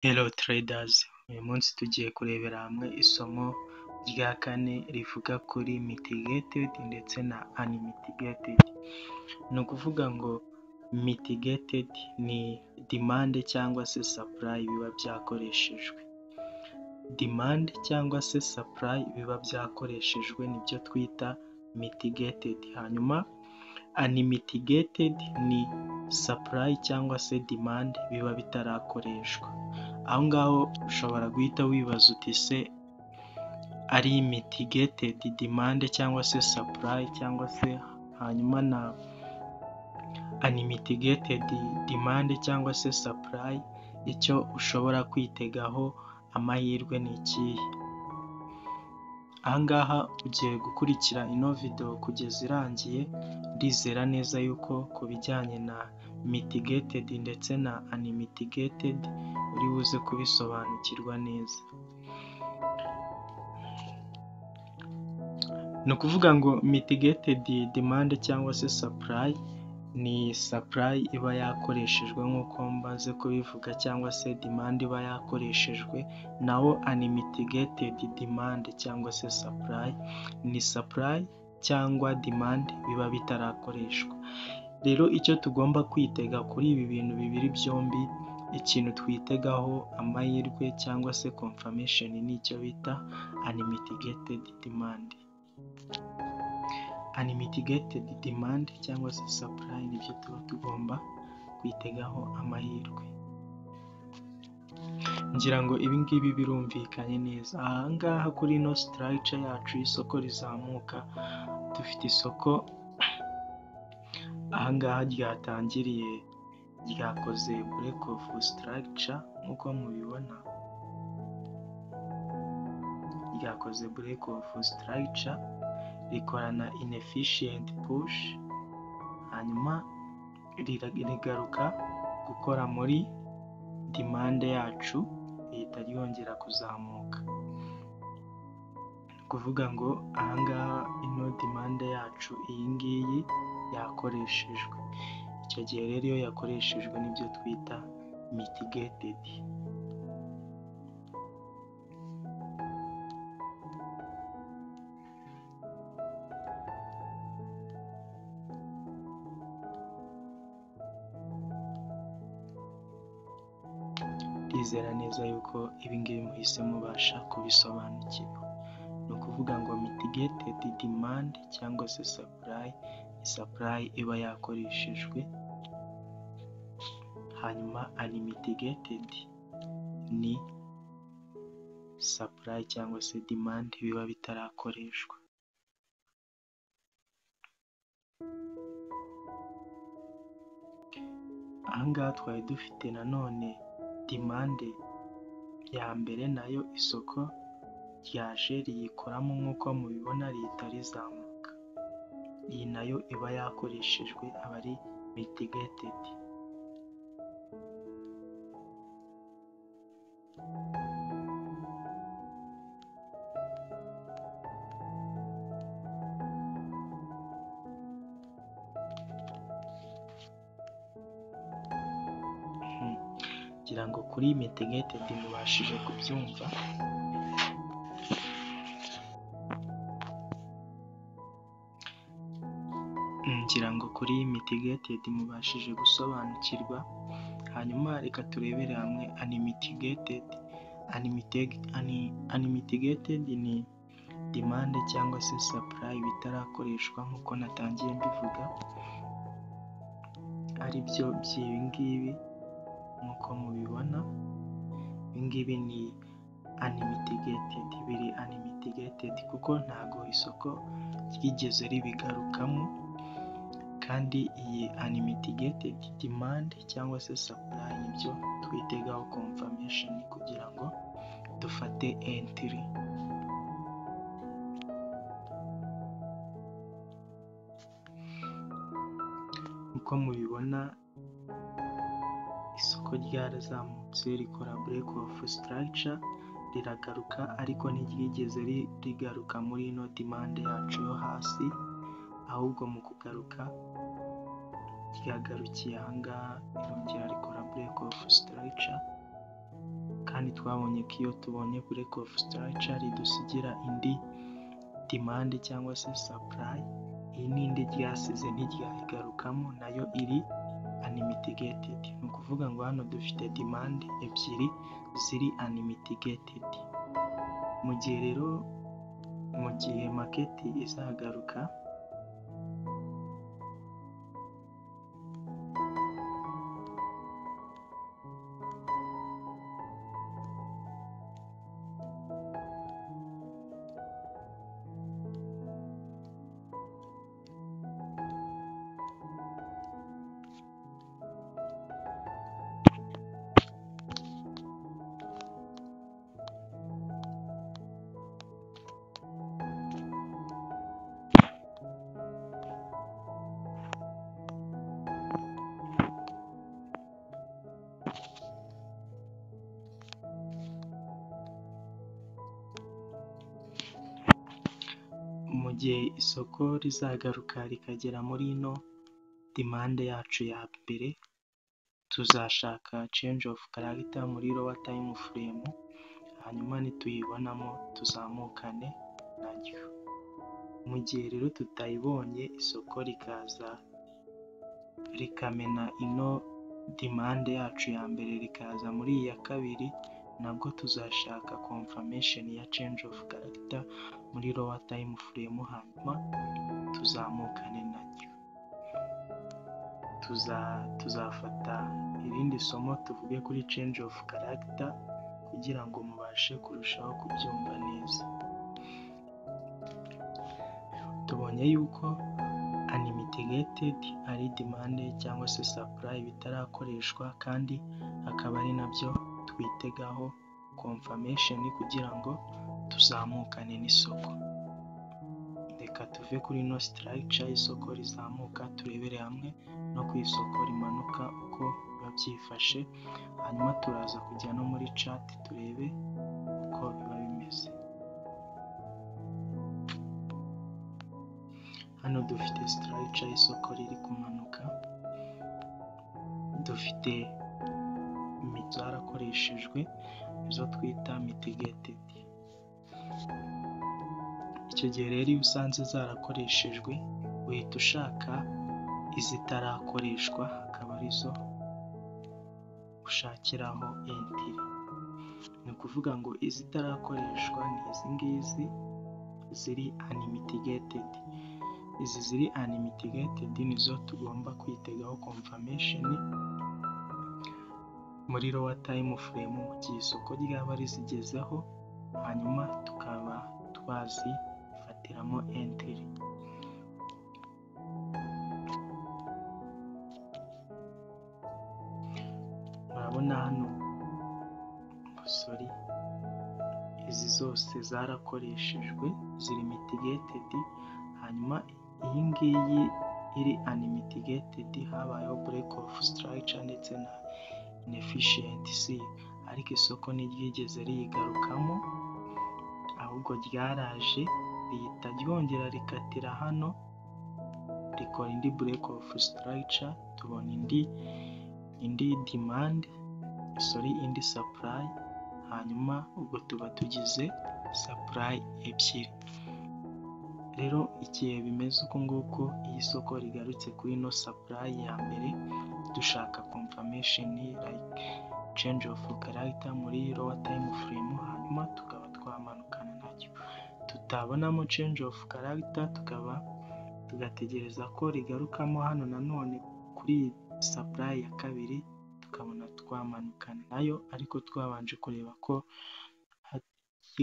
Hello traders, uyu munsi tugiye kurebera hamwe isomo rya kane rivuga kuri mitigated ndetse na unmitigated, ni ukuvuga ngo mitigated ni demande cyangwa se supply biba byakoreshejwe, demande cyangwa se supply biba byakoreshejwe nibyo twita mitigated, hanyuma unmitigated ni supply cyangwa se demande biba bitarakoreshwa, aho ngaho ushobora guhita wibaza uti ese ari mitigated demande cyangwa se supply cyangwa se hanyuma na unmitigated demande cyangwa se supply icyo ushobora kwitegaho amahirwe ni ikihe? Aha ngaha ugiye gukurikira ino video kugeza irangiye ndizera neza yuko ku bijyanye na mitigated ndetse na unmitigated uri buze kubisobanukirwa neza, ni ukuvuga ngo mitigated demande cyangwa se supply ni supply iba yakoreshejwe nk'uko maze kubivuga cyangwa se demande iba yakoreshejwe, naho unmitigated demande cyangwa se supply ni supply cyangwa demande biba bitarakoreshwa, rero icyo tugomba kwitega kuri ibi bintu bibiri byombi ikintu twitegaho amahirwe cyangwa se confirmation ni icyo bita unmitigated demande, unmitigated demande cyangwa se supply nibyo tuba tugomba kwitegaho amahirwe, ngira ngo ibi ngibi birumvikanye neza, aha ngaha kuri ino structure yacu y'isoko rizamuka dufite isoko aha ngaha ryatangiriye ryakoze break of structure nk'uko mubibona, ryakoze break of structure rikorana inefficient push, hanyuma rigaruka gukora muri demande yacu rihita ryongera kuzamuka, ni ukuvuga ngo aha ngaha ino demande yacu iyi ngiyi yakoreshejwe, icyo gihe rero iyo yakoreshejwe nibyo twita mitigated. Ndizera neza yuko ibi ngibi muhise mubasha kubisobanukirwa, ni ukuvuga ngo mitigated demande cyangwa se supply ni supply iba yakoreshejwe, hanyuma unmitigated ni supply cyangwa se demande biba bitarakoreshwa. Aha ngaha twari dufite nanone demande ya mbere nayo isoko ryaje riyikoramo nk'uko mubibona rihita rizamuka, iyi nayo iba yakoreshejwe aba ari mitigated. Ngira ngo kuri mitigated mubashije kubyumva. Ngira ngo kuri mitigated mubashije gusobanukirwa, hanyuma reka turebere hamwe unmitigated, unmitigated ni demande cyangwa se supply bitarakoreshwa nk'uko natangiye mbivuga, ari byo by'ibi ngibi nk'uko mubibona, ibi ngibi ni unmitigated, biri unmitigated kuko ntago isoko ryigeze ribigarukamo kandi iyi unmitigated demande cyangwa se supply nibyo twitegaho confirmation kugira ngo dufate entry. Nk'uko mubibona isoko ryarazamutse rikora break of structure riragaruka ariko ntiryigeze rigaruka muri ino demande yacu yo hasi, ahubwo mu kugaruka ryagarukiye aha ngaha rirongera rikora break of structure. twari twabonye ko iyo tubonye bureke ofu sitaraca ridusigira indi dimande cyangwa se sapurayi, iyi ni indi ryasize ntiryayigarukamo nayo iri animitigeti, ni ukuvuga ngo hano dufite dimande ebyiri ziri animitigeti, mu gihe rero mu gihe maketi izagaruka mu gihe isoko rizagaruka rikagera muri ino dimande yacu ya mbere, tuzashaka cenji ofu karagita muri rowa tayimu furemu, hanyuma nituyibonamo tuzamukane naryo, mu gihe rero tutayibonye isoko rikaza rikamena ino dimande yacu ya mbere rikaza muri iya kabiri, nabwo tuzashaka komfamesheni ya cenji ofu karagita muri rowa tayimu furemu, hanyuma tuzamukane naryo, tuzafata irindi somo tuvuge kuri cenji ofu karagita kugira ngo mubashe kurushaho kubyumva neza, tubonye yuko animitigeti ari dimande cyangwa se sapurayi bitarakoreshwa kandi akaba ari nabyo twitegaho komfamesheni kugira ngo tuzamukane n'isoko, reka tuve kuri ino sitarayica y'isoko rizamuka turebere hamwe no ku isoko rimanuka uko biba byifashe, hanyuma turaza kujya no muri cati turebe uko biba bimeze, hano dufite sitarayica y'isoko riri kumanuka, dufite imiti zarakoreshejwe izo twita mitigetedi, icyo gihe rero iyo usanze zarakoreshejwe uhita ushaka izitarakoreshwa akaba arizo ushakiraho entiri, ni ukuvuga ngo izitarakoreshwa ni izi ngizi ziri animitigeti, izi ziri animitigeti nizo tugomba kwitegaho komfamesheni muri rowa tayimu furemu mu gihe isoko ryaba rizigezeho, hanyuma tukaba twazifatiramo entiri. Murabona hano sori izi zose zarakoreshejwe ziri mitigetedi, hanyuma iyi ngiyi iri animitigeti habayeho bureke ofu sitarayica ndetse na inefishiyentisi ariko isoko ntiryigeze riyigarukamo, ahubwo ryaraje rihita ryongera rikatira hano rikora indi bureke ofu sitarayica, tubona indi indi dimande sori indi sapurayi, hanyuma ubwo tuba tugize sapurayi ebyiri, rero igihe bimeze uku nguku iyo isoko rigarutse kuri ino sapurayi ya mbere, dushaka komfamesheni like cenji ofu karagita muri rowa tayimu furemu, hanyuma tukaba twamanukana naryo, tutabonamo cenji ofu karagita tukaba tugategereza ko rigarukamo hano nanone kuri iyi sapurayi ya kabiri, tukabona twamanukana nayo ariko twabanje kureba ko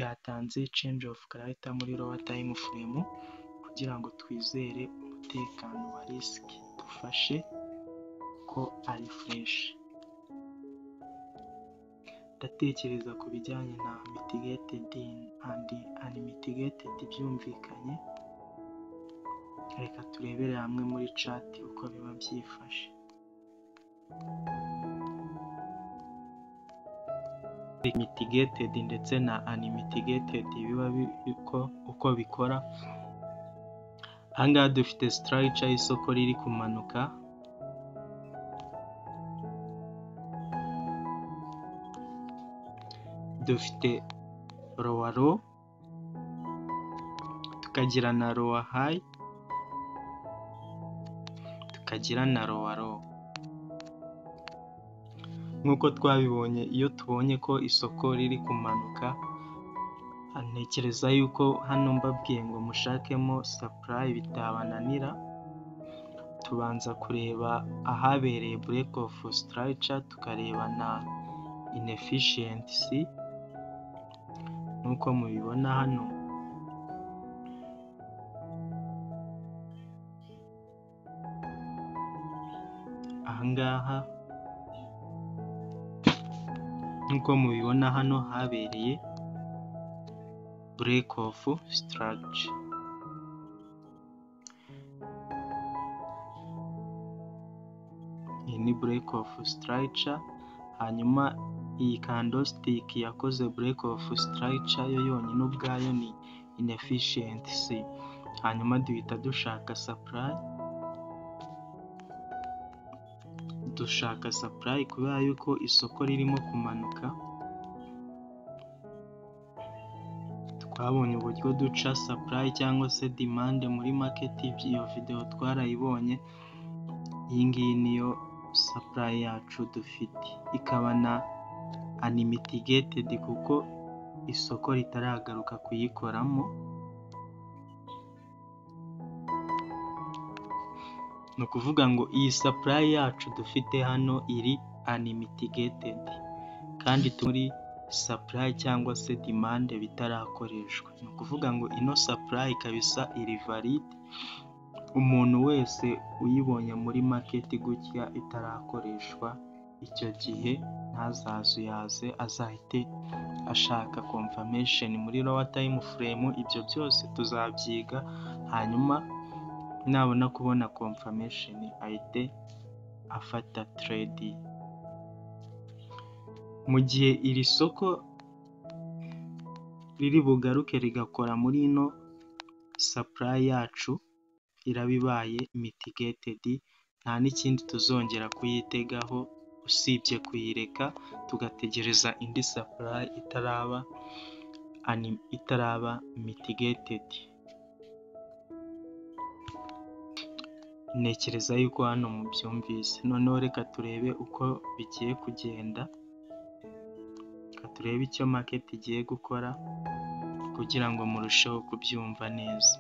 yatanze cenji ofu karagita muri rowa tayimu furemu kugira ngo twizere umutekano wa risiki dufashe ko ari fureshi, ndatekereza ku bijyanye na mitigetedi andi animitigeti byumvikanye, reka turebere hamwe muri cati uko biba byifashe, mitigetedi ndetse na animitigeti biba uko bikora, aha ngaha dufite sitarayica y'isoko riri kumanuka, dufite rowa ro, tukagira na rowa hayi, tukagira na rowa ro. Nk'uko twabibonye iyo tubonye ko isoko riri kumanuka, ntekereza yuko hano mbabwiye ngo mushakemo sapurayi bitabananira, tubanza kureba ahabereye bureke ofu sitarayica, tukareba na inefishiyensi, nk'uko mubibona hano, aha ngaha nk'uko mubibona hano habereye bureke ofu sitarayica. Iyi ni bureke ofu sitarayica, hanyuma iyi kandositiki yakoze bureke ofu sitarayica yo yonyine ubwayo ni inefishiyensi, hanyuma duhita dushaka sapurayi, dushaka sapurayi kubera yuko isoko ririmo kumanuka, twabonye uburyo duca sapurayi cyangwa se dimande muri maketi, iyo videwo twarayibonye, iyi ngiyi niyo sapurayi yacu dufite, ikaba na animitigitedi kuko isoko ritaragaruka kuyikoramo, ni ukuvuga ngo iyi sapurayi yacu dufite hano iri animitigitedi kandi turi sapurayi cyangwa se dimande bitarakoreshwa, ni ukuvuga ngo ino sapurayi ikaba isa iri varide, umuntu wese uyibonye muri maketi gutya itarakoreshwa, icyo gihe ntazazuyaze azahite ashaka komfamesheni muri rowa tayimu furemu, ibyo byose tuzabyiga, hanyuma nabona kubona komfamesheni ahite afata teredi. Mu gihe iri soko riri bugaruke rigakora muri ino sapurayi yacu, iraba ibaye mitigetedi, nta n'ikindi tuzongera kuyitegaho usibye kuyireka tugategereza indi sapurayi itaraba itaraba mitigetedi. Ntekereza yuko hano mubyumvise, noneho reka turebe uko bigiye kugenda, reka turebe icyo maketi igiye gukora kugira ngo murusheho kubyumva neza.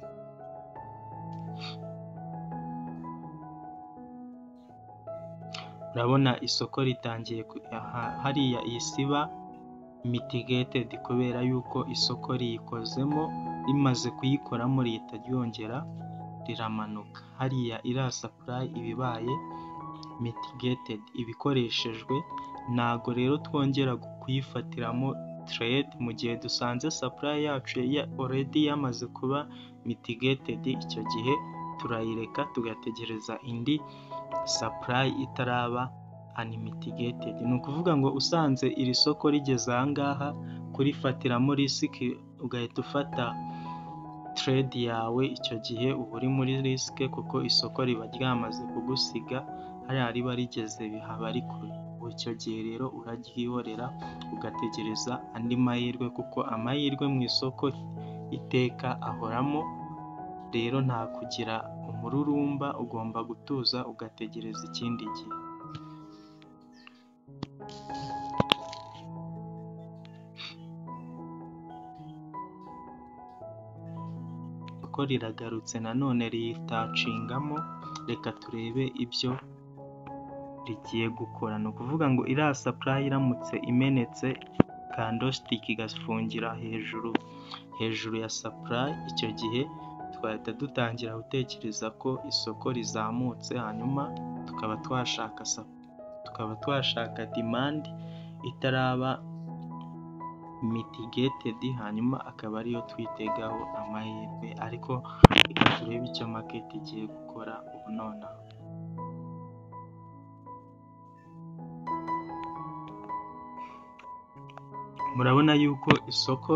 Urabona isoko ritangiye hariya iyi siba mitigetedi kubera yuko isoko riyikozemo rimaze kuyikoramo rihita ryongera riramanuka, hariya iriya sapurayi iba ibaye mitigetedi, iba ikoreshejwe, ntago rero twongera kuyifatiramo teredi mu gihe dusanze sapurayi yacu oredi yamaze kuba mitigetedi, icyo gihe turayireka tugategereza indi sapurayi itaraba animitigitedi, ni ukuvuga ngo usanze iri soko rigeze aha ngaha kurifatiramo risiki ugahita ufata teredi yawe, icyo gihe uba uri muri risike kuko isoko riba ryamaze kugusiga, hariya riba rigeze haba ari kure, icyo gihe rero uraryihorera ugategereza andi mahirwe kuko amahirwe mu isoko iteka ahoramo, rero nta kugira umururumba, ugomba gutuza ugategereza ikindi gihe. Isoko riragarutse nanone ritacingamo, reka turebe ibyo rigiye gukora, ni ukuvuga ngo iriya sapurayi iramutse imenetse kandositike igafungira hejuru hejuru ya sapurayi, icyo gihe twahita dutangira gutekereza ko isoko rizamutse, hanyuma tukaba twashaka tukaba twashaka dimande itaraba mitigetedi, hanyuma akaba ariyo twitegaho amahirwe, ariko reka turebe icyo maketi igiye gukora ubu nonaha. Murabona yuko isoko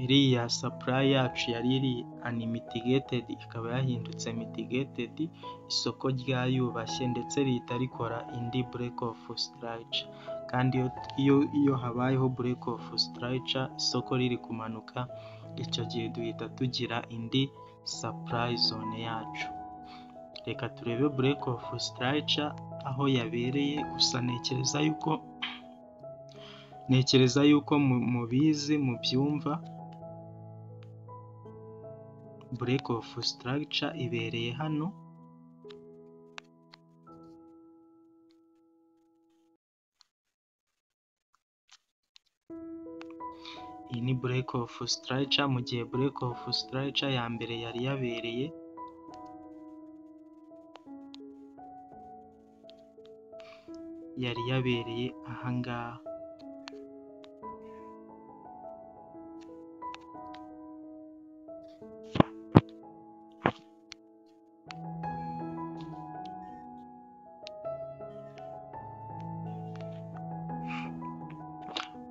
iriya sapurayi yacu yari iri animitigitedi ikaba yahindutse mitigetedi, isoko ryayubashye ndetse rihita rikora indi bureke ofu sitarayica, kandi iyo iyo habayeho bureke ofu sitarayica isoko riri kumanuka icyo gihe duhita tugira indi sapurayi zone yacu reka turebe bureke ofu sitarayica aho yabereye gusa ntekereza yuko ntekereza yuko mubizi mubyumva bureke ofu sitarayica ibereye hano iyi ni bureke ofu sitarayica mu gihe bureke ofu sitarayica ya mbere yari yabereye yari yabereye ahangaha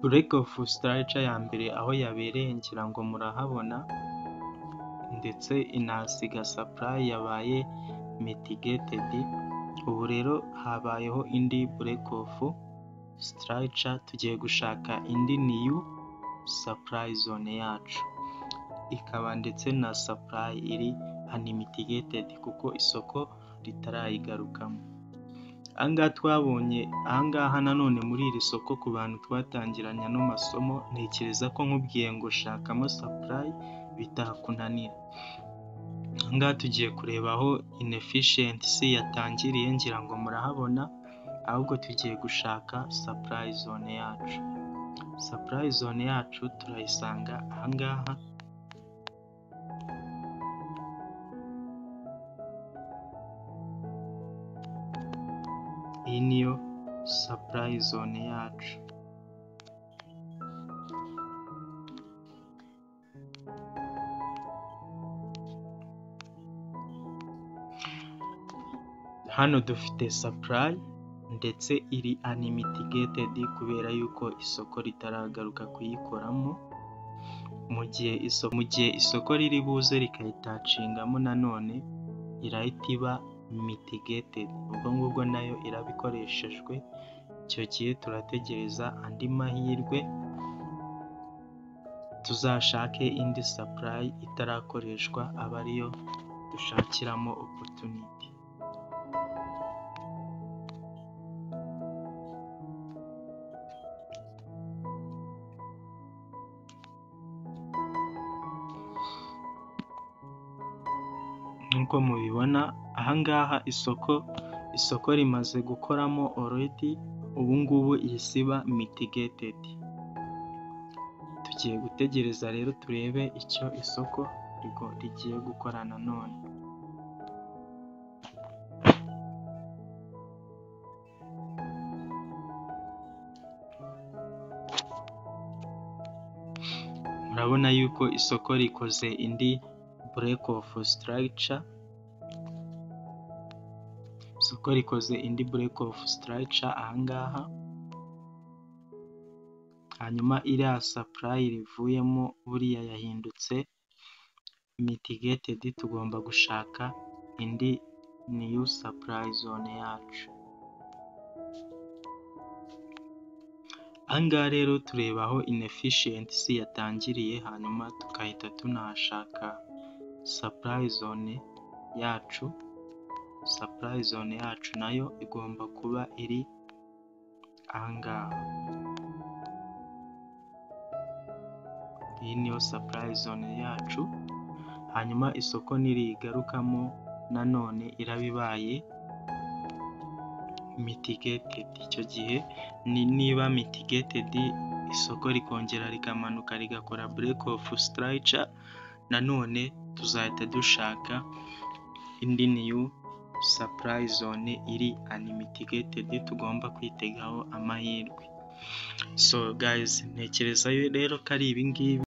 bureke ofu sitarayica ya mbere aho yabereye ngira ngo murahabona ndetse inahasiga sapurayi yabaye mitigetedi ubu rero habayeho indi bureke ofu sitarayica tugiye gushaka indi niyu sapurayi zone yacu ikaba ndetse na sapurayi iri animitigitedi kuko isoko ritarayigarukamo ahangaha twabonye ahangaha nanone muri iri soko ku bantu twatangiranye ano masomo ntekereza ko nkubwiye ngo shakamo sapurayi bitakunanira ahangaha tugiye kureba aho inefishensi yatangiriye ngira ngo murahabona ahubwo tugiye gushaka sapurayi zone yacu sapurayi zone yacu turayisanga ahangaha iyi niyo sapurayi zone yacu hano dufite sapurayi ndetse iri animitigitedi kubera yuko isoko ritaragaruka kuyikoramo mu gihe mu gihe isoko riri buze rikayitacingamo nanone irahita iba mitigetedi ubwo ngubwo nayo irabikoreshejwe icyo gihe turategereza andi mahirwe tuzashake indi sapurayi itarakoreshwa aba ariyo dushakiramo opotuniti nk'uko mubibona ahangaha isoko isoko rimaze gukoramo oredi ubungubu isiba mitigetedi tugiye gutegereza rero turebe icyo isoko rigiye gukora nanone murabona yuko isoko rikoze indi bureke ofu sitarayica isoko rikoze indi bureke ofu sitarayica ahangaha hanyuma iriya sapurayi rivuyemo buriya yahindutse mitigetedi tugomba gushaka indi niyu sapurayi zone yacu ahangaha rero tureba aho inefishensi yatangiriye hanyuma tukahita tunahashaka sapurayi zone yacu sapurayi zone yacu nayo igomba kuba iri ahangaha iyi niyo sapurayi zone yacu hanyuma isoko ntiriyigarukamo nanone irabibaye mitigetedi icyo gihe niba mitigetedi isoko rikongera rikamanuka rigakora bureke ofu sitarayica nanone tuzahita dushaka indi niyu sapurayi zone iri animitigitedi tugomba kwitegaho amahirwe so gayizi ntekereza rero ko ari ibingibi